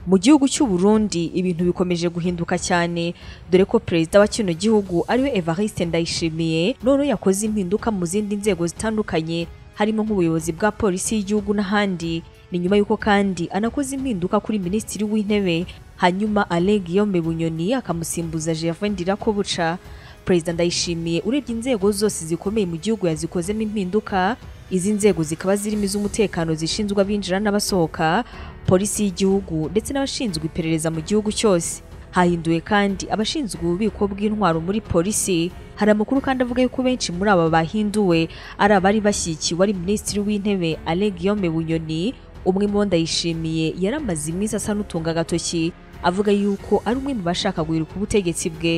mu gihugu cy'u Burundi ibintu bikomeje guhinduka cyane dore ko perezida wa kino gihugu ariwe Evariste Ndayishimiye none yakoze impinduka mu zindi nzego zitandukanye harimo nk'ubuyobozi bwa polisi y'igihugu n'ahandi ni nyuma y'uko kandi anakoze impinduka kuri minisitiri w'intebe hanyuma Alain Guillaume Bunyoni akamusimbuza Gervais Ndirakobuca perezida Ndayishimiye urebye inzego zose zikomeye mu gihugu yazikozemo impinduka izi nzego zikaba zirimo iz'umutekano zishinzwe abinjira n'abasohoka polisi y'igihugu ndetse n'abashinzwe iperereza mu gihugu cyose hahinduwe kandi abashinzwe ububiko bw'intwaro muri polisi hari amakuru kandi avuga yuko benshi muri aba bahinduwe ari abari bashyikiwe ari minisitiri w'intebe Alain Guillaume Bunyoni umwe mu bo ndayishimiye yari amaze iminsi asa n'utunga agatoki avuga yuko ari umwe mu bashaka guhiruka ubutegetsi bwe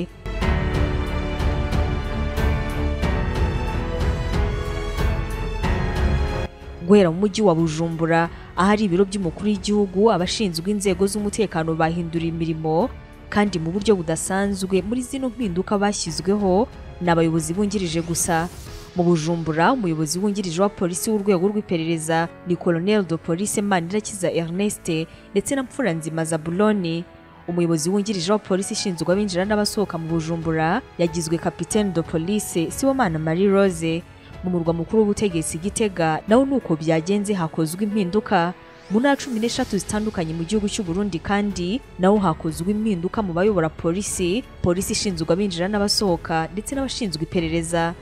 guhera mu mujyi wa Bujumbura ahari ibiro by'umukuru w'igihugu abashinzwe inzego z'umutekano bahindura imirimo kandi mu buryo budasanzwe muri zino mpinduka bashyizweho ni abayobozi bungirije gusa mu bujumbura umuyobozi wungirije wa polisi w'urwego rw'iperereza ni colonel de police manirakiza ernest ndetse na mfuranzima zabuloni umuyobozi wungirije wa polisi ishinzwe abinjira n'abasohoka mu bujumbura yagizwe capitaine de police sibomana marie rose mu murwa mukuru w'ubutegetsi gitega nawo nuko byagenze hakozwe impinduka mu ntara cumi n'eshatu zitandukanye mu gihugu cy'u Burundi kandi naho hakozwe impinduka mu bayobora polisi polisi ishinzwe abinjira n'abasohoka ndetse n'abashinzwe iperereza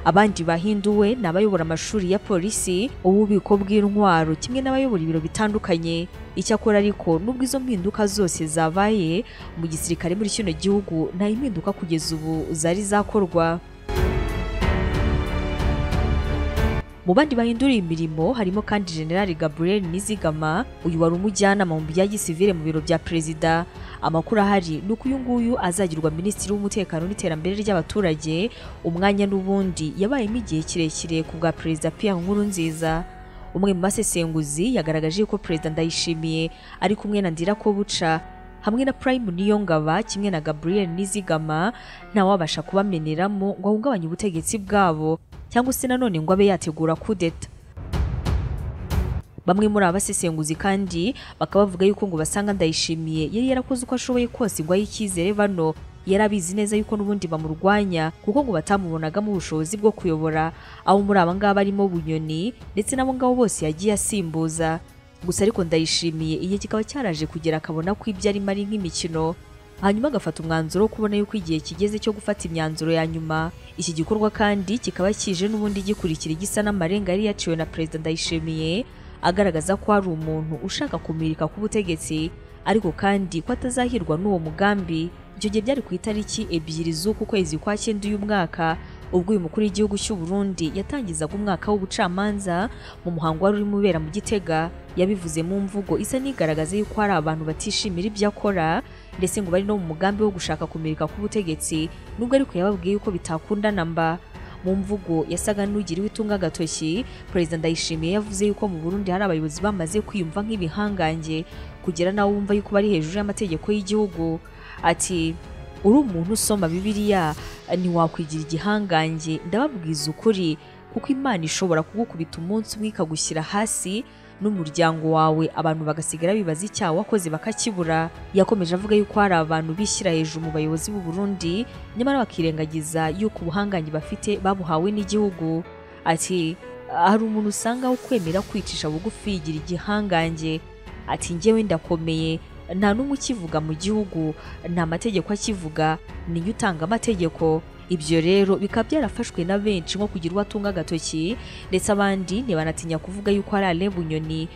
abandi bahinduwe ni abayobora amashuri ya polisi ububiko bw'intwaro kimwe n'abayobora ibiro bitandukanye icyakora ariko nubwo izo mpinduka zose zabaye mu gisirikare muri kino gihugu nta impinduka kugeza ubu zari zakorwa Mu bandi bahinduriye imirimo harimo kandi General Gabriel Nizigama uyu wari umujyanama mu bya gisivile mu biro bya perezida amakuru ahari ni uko uyu nguyu azagirwa minisitiri w'umutekano n'iterambere ry'abaturage umwanya n'ubundi yabayemo igihe kirekire ku bwa perezida Pierre Nkurunziza umwe mu basesenguzi yagaragaje ko perezida Ndayishimiye ari kumwe na Ndirakobuca hamwe na Prime Niyongaba kimwe na Gabriel Nizigama ntawabasha kubameneramo ngo ahungabanye ubutegetsi bwabo cyangwa se nanone ngo abe yategura kudeta bamwe muri abasesenguzi kandi bakaba bavuga yuko ngo basanga ndayishimiye yari yarakoze uko ashoboye kose ngo ahe icyizere bano yari abizi neza yuko n'ubundi bamurwanya kuko ngo batamubonagamo ubushobozi bwo kuyobora aho muri aba ngaba barimo bunyoni ndetse n'abo ngabo bose yagiye asimbuza gusa ariko ndayishimiye igihe kikaba cyaraje kugera akabona ko ibyo arimo ari nk'imikino hanyuma agafata umwanzuro wo kubona yuko igihe kigeze cyo gufata imyanzuro ya nyuma iki gikorwa kandi kikaba kije n'ubundi gikurikira igisa n'amarenga yari yaciwe na perezida ndayishimiye agaragaza ko hari umuntu ushaka kumirika ku butegetsi ariko kandi ko atazahirwa n'uwo mugambi ibyo gihe byari ku itariki ebyiri z'uku kwezi kwa cyenda uyu mwaka ubwo uyu mukuru w'igihugu cy'u Burundi yatangizaga umwaka w'ubucamanza mu muhango wari urimo ubera mu Gitega yabivuze mu mvugo isa n'igaragaza yuko hari abantu batishimira ibyo akora ndetse ngo bari no mu mugambi wo gushaka kumirika k'ubutegetsi nubwo ariko yababwiye yuko bitakundana mba mu mvugo yasaga n'ugiriwe itunga agatoki perezida ndayishimiye yavuze yuko mu burundi hari abayobozi bamaze kwiyumva nk'ibihangange kugera nawe wumva yuko bari hejuru y'amategeko y'igihugu ati uri umuntu usoma bibiliya ntiwakwigira igihangange ndababwiza ukuri kuko imana ishobora kugukubita umunsi umwe ikagushyira hasi n'umuryango wawe abantu bagasigara bibaza icyaha wakoze bakakibura yakomeje avuga yuko hari abantu bishyira hejuru mu bayobozi b'u Burundi nyamara bakirengagiza yuko ubuhangange bafite babuhawe n'igihugu ati hari umuntu usanga wo kwemera kwicisha bugufi yigira igihangange ati njyewe ndakomeye nta n'umwe ukivuga mu gihugu nta mategeko akivuga niyo utanga amategeko ibyo rero bikaba byarafashwe na benshi nko kugira uwo atunga agatoki ndetse abandi ntibanatinya kuvuga yuko hari areba unyoni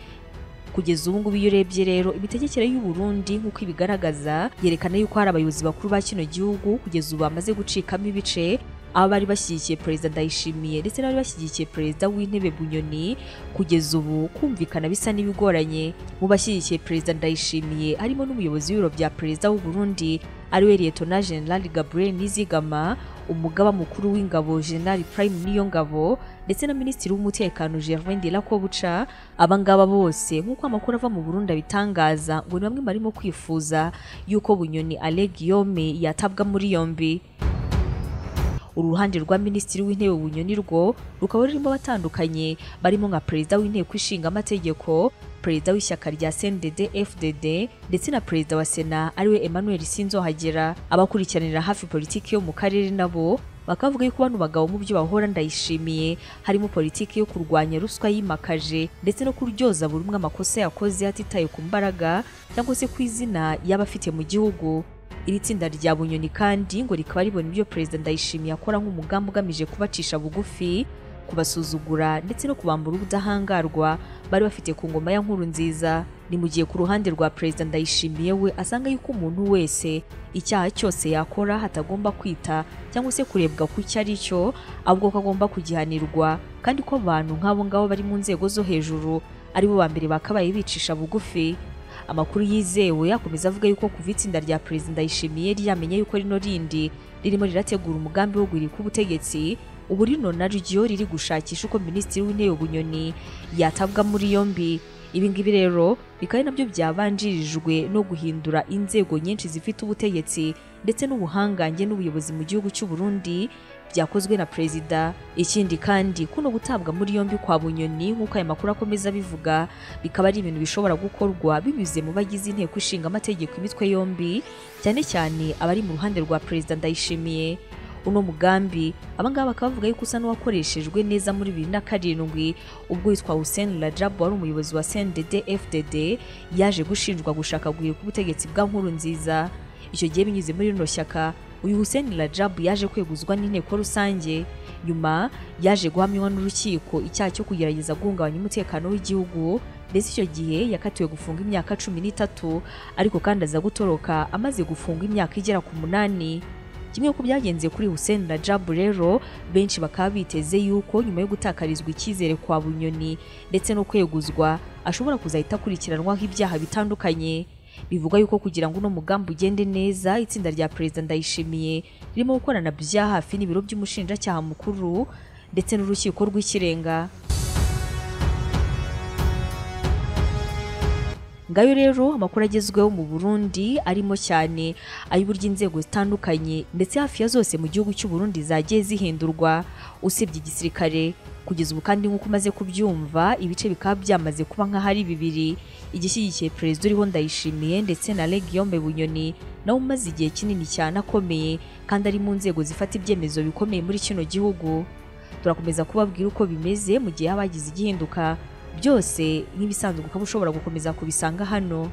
kugeza ubu ngubu iyo urebye rero imitegekere y'u Burundi nk'uko ibigaragaza yerekana yuko hari abayobozi bakuru ba kino gihugu kugeza ubu bamaze gucikamo ibice aba bari bashyigikiye perezida ndayishimiye ndetse n'abari bashyigikiye perezida w'intebe bunyoni kugeza ubu kumvikana bisa n'ibigoranye mu bashyigikiye perezida ndayishimiye harimo n'umuyobozi w'ibiro bya perezida w'u Burundi ariwe Lieutenant General Gabriel Nizigama umugaba mukuru w'ingabo General Prime Niyongabo ndetse na minisitiri w'umutekano Gervais Ndirakobuca abangaba bose nk'uko amakuru ava mu Burundi abitangaza ngo ni bamwe barimo kwifuza yuko Bunyoni Alain Guillaume yatabwa muri yombi uruhande rwa minisitiri w'intebe bunyoni rwo rukaba rurimo abatandukanye barimo nka perezida w'inteko ishinga amategeko perezida w'ishyaka rya CNDD FDD ndetse na perezida wa sena ariwe Emmanuel Sinzohagera abakurikiranira hafi politiki yo mu karere nabo bakavuga yuko bano bagabo mu byo bahora ndayishimiye harimo politiki yo kurwanya ruswa yimakaje ndetse no kuryoza buri umwe amakosa yakoze hatitaye ku mbaraga cyangwa se ku izina yaba afite mu gihugu iri tsinda rya bunyoni kandi ngo rikaba ribona ibyo perezida ndayishimiye akora nk'umugambi ugamije kubacisha bugufi kubasuzugura ndetse no kubambura ubudahangarwa bari bafite ku ngoma ya nkuru nziza ni mu gihe ku ruhande rwa perezida ndayishimiye we asanga yuko umuntu wese icyaha cyose yakora hatagomba kwita cyangwa se kurebwa ku icyo ari cyo ahubwo ko agomba kugihanirwa kandi ko abantu nk'abo ngabo bari mu nzego zo hejuru ari bo ba mbere bakabaye bicisha bugufi amakuru yizewe akomeza avuga yuko kuva itsinda rya perezida ndayishimiye ryamenye yuko rino rindi ririmo rirategura umugambi wo guhirika ubutegetsi ubu rino naryo riri gushakisha uko minisitiri w'intebe bunyoni yatabwa muri yombi ibi ngibi rero bikaba ari nabyo byabanjirijwe no guhindura inzego nyinshi zifite ubutegetsi ndetse n'ubuhangange n'ubuyobozi mu gihugu cy'u Burundi byakozwe na perezida ikindi kandi kuno gutabwa muri yombi kwa bunyoni nk'uko aya makuru akomeza abivuga bikaba ari ibintu bishobora gukorwa binyuze mu bagize inteko ishinga amategeko imitwe yombi cyane cyane abari mu ruhande rwa perezida ndayishimiye uno mugambi abangaba bakaba bavuga yuko usa n'uwakoreshejwe neza muri bibiri na karindwi ubwo witwa Hussein Rajabu wari umuyobozi wa CNDD FDD yaje gushinjwa gushaka guhirika ubutegetsi bwa nkuru nziza icyo gihe binyuze muri rino shyaka uyu Hussein Rajabu yaje kweguzwa n'inteko rusange nyuma yaje guhamywa n'urukiko icyaha cyo kugerageza guhungabanya umutekano w'igihugu ndetse icyo gihe yakatiwe gufunga imyaka cumi n'itatu ariko kandi aza gutoroka amaze gufunga imyaka igera ku munani kimwe ku byagenze kuri Hussein Rajabu rero benshi bakaba biteze yuko nyuma yo gutakarizwa icyizere kwa Bunyoni ndetse no kweguzwa ashobora kuzahita akurikiranwaho ibyaha bitandukanye bivugwa yuko kugira ngo uno mugambi ugende neza itsinda rya perezida Ndayishimiye ririmo gukorana bya hafi n'ibiro by'umushinjacyaha mukuru ndetse n'urukiko rw'ikirenga ngayo rero amakuru agezweho mu Burundi arimo cyane ay'uburyo inzego zitandukanye ndetse hafi ya zose mu gihugu cy'u Burundi zagiye zihindurwa usibye igisirikare kugeza ubu kandi nk'uko umaze kubyumva ibice bikaba byamaze kuba nk'ahari bibiri igishyigikiye perezida uriho ndayishimiye ndetse na Legion Bunyoni nawe umaze igihe kinini cyane akomeye kandi ari mu nzego zifata ibyemezo bikomeye muri kino gihugu turakomeza kubabwira uko bimeze mu gihe habagize igihinduka byose nk'ibisanzwe ukaba ushobora gukomeza kubisanga hano